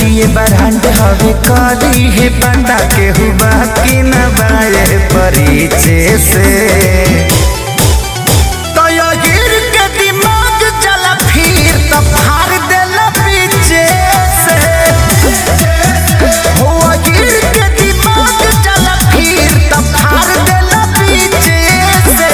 जिए बरहंड हवे करी है पता के हुआ कि न बाए परिचय से तो यो गिर के दिमाग चला फिर तो फाड़ देला पीछे से हो गिर के दिमाग चला फिर तो फाड़ देला पीछे से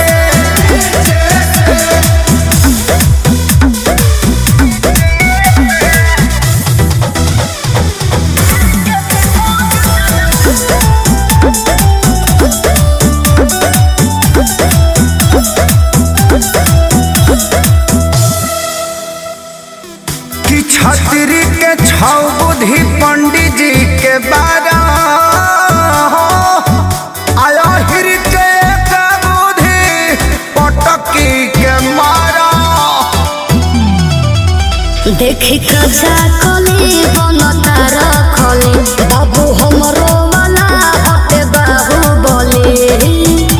कि छतरी के छौ बुद्धि पंडित जी के बारा आया हिर के एक बुद्धि पटकी के मारा देखी कजा कली बनता रखले बाबू हमरो वाला हटे बाहु बोले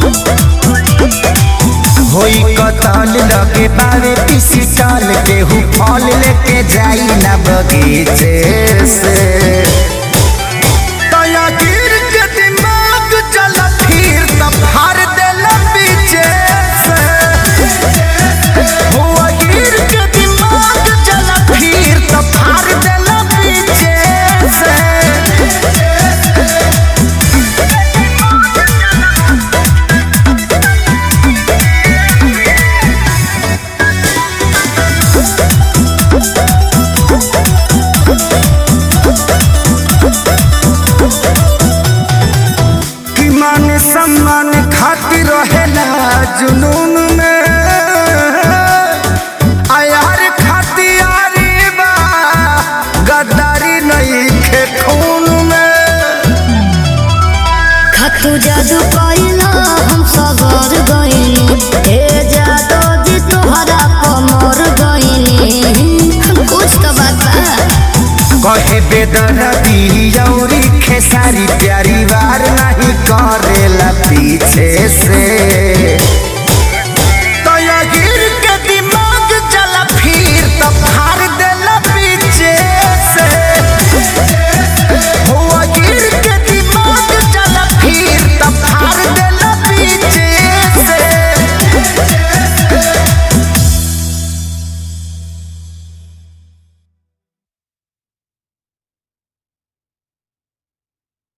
होई कतल लगे बारे पीसी टाल के हु फल लेके जाई ना बगीचे से तया गिर के दिमाग चला फिर तब हार देला पीछे से हुआ गिर के दिमाग चला फिर तब हार देला पीछे से कि मान सम्मान खातिर रहेला जुनून में आयार खातियारी बा गद्दारी नहीं खे खून में खतु जादू कइला हम सबर गइनी हे जादू जी तोहरा कमर गइनी कुछ तो बात बा कहे बेदर्दी और